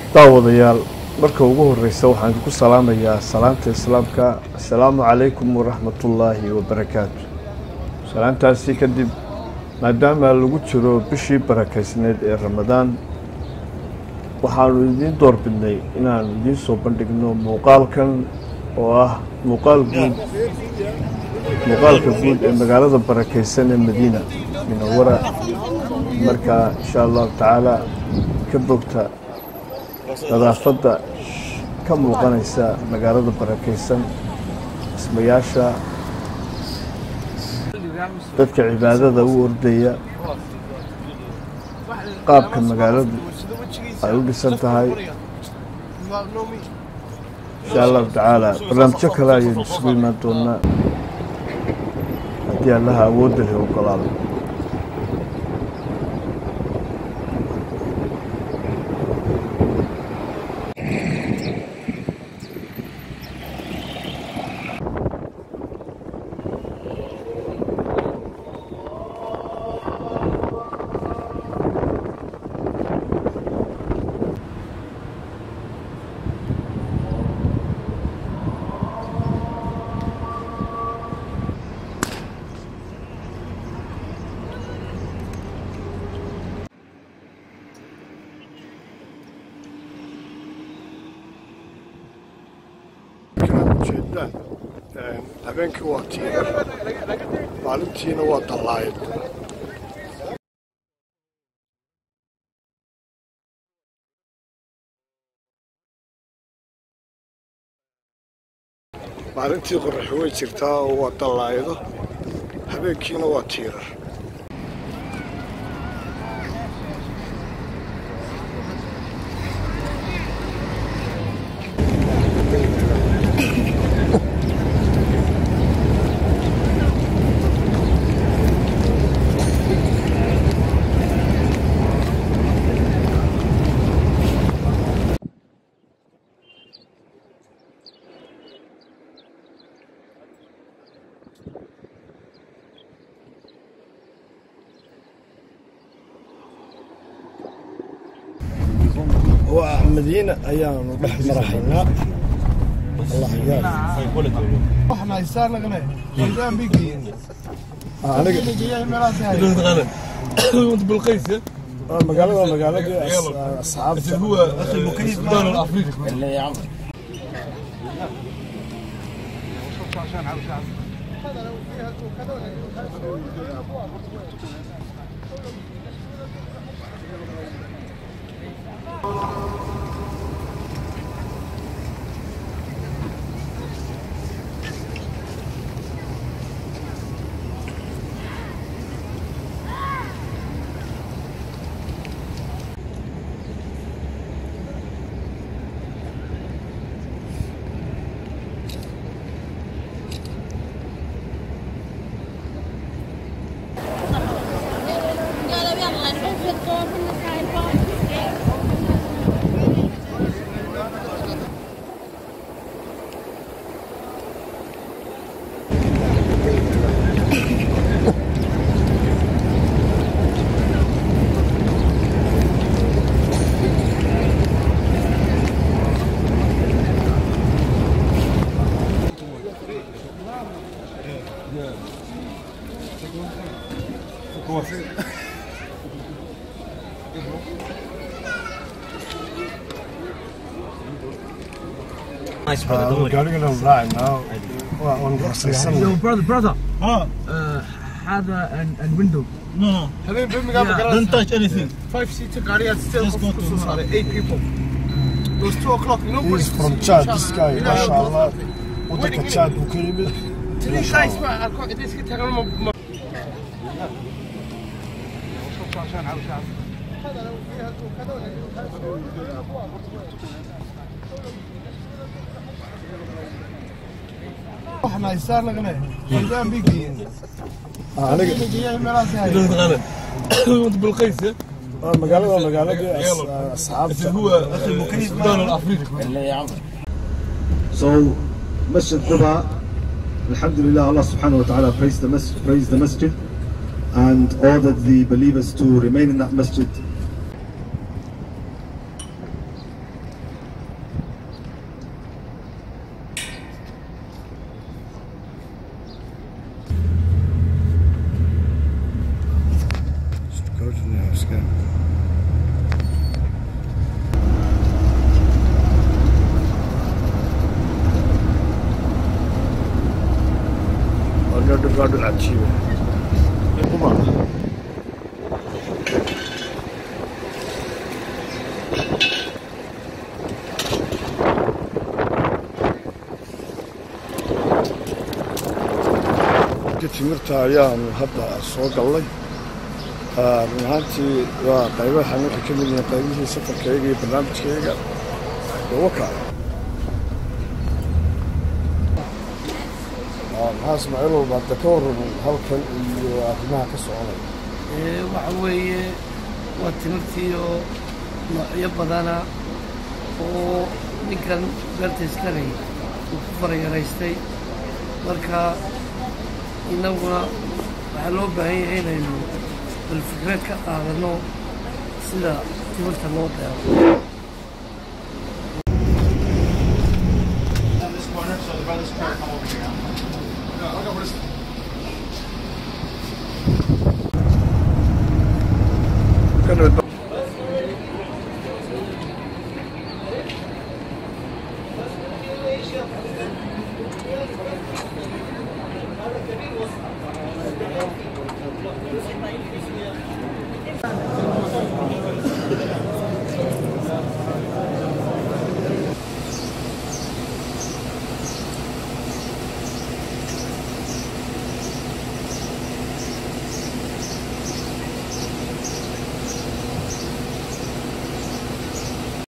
daawadayaal marka ugu horeysa waxaan ku salaamayaa salaanta islaamka assalaamu calaykum waraxmatullaahi wabarakaatu salaantaasi kadib maadaama lagu jiro bishii barakaysneed ee ramadaan waxaanu idiin doorbidnay inaanu idiin soo bandhigno muuqaalkan oo ah muuqaal guud muuqaalka guud ee magaalada barakaysan ee madiina munawara marka insha allahu tacaala ka bogta nadaafadda ka muuqanaysa magaalada barakaysan dhismayaasha dadka cibaadada u ordaya qaabka magaaladu ay u dhisan tahay insha allahu tacaala barnaamijyo kale ayaynu isugu imaan doonaa haddii allaha awoodda leh ogolaado ujeedaan habeenkii waa tiirar maalintiina waa dallaayad maalintii qoraxi way jirtaa oo waa dallaayado habeenkiina waa tiirar waa madiina ayaanu dhex marahaynaa magaalada magaaladii asxaabta قالوا يلا نروح الدور من الباب Nice, brother. Don't worry. gaarigana raacnaa waa on rasaysan Yo, brother, brother. Uh, هذا and, and window. No, no. Don't touch anything. Five seater car, yeah, still Just go to sorry, eight people. It was two o'clock, He nobody. is from Chad, this guy, masha Allah. Wadanka Chad buu ka yimid. Three guys, man, I can't, this kid, I don't know. احنا يسار لقنا قدام بيجي Aniga بيجي مراس هاي Don't غلط. وانت بالقيس waa magaalada magaaladii as- asxaabta هو اخي مكيف السودان الافريقي So, Masjid Quba, Alhamdulillah, Allah subhanahu wa ta'ala praised the, mas- praised the masjid and ordered the believers to remain in that masjid waa dhul cajiiba Uma. ka timirta ayaanu hadda soo gallay Ah, run ahaantii waa qaybahan waxay ka mid yihiin qaybihii safarkayga iyo barnaamijkayga waka maxaa ismaaciilow baadda ka warraman halkan iyo arrimaha ka soconaya Ee, waxa weeye waa timirtii oo noocyo badana oo ninkan beerta iskaley uu ku farayaraystay marka innaguna waxaa loo baahan yahay inaynu bal fikrad ka qaadano sida timirta loo beero Kan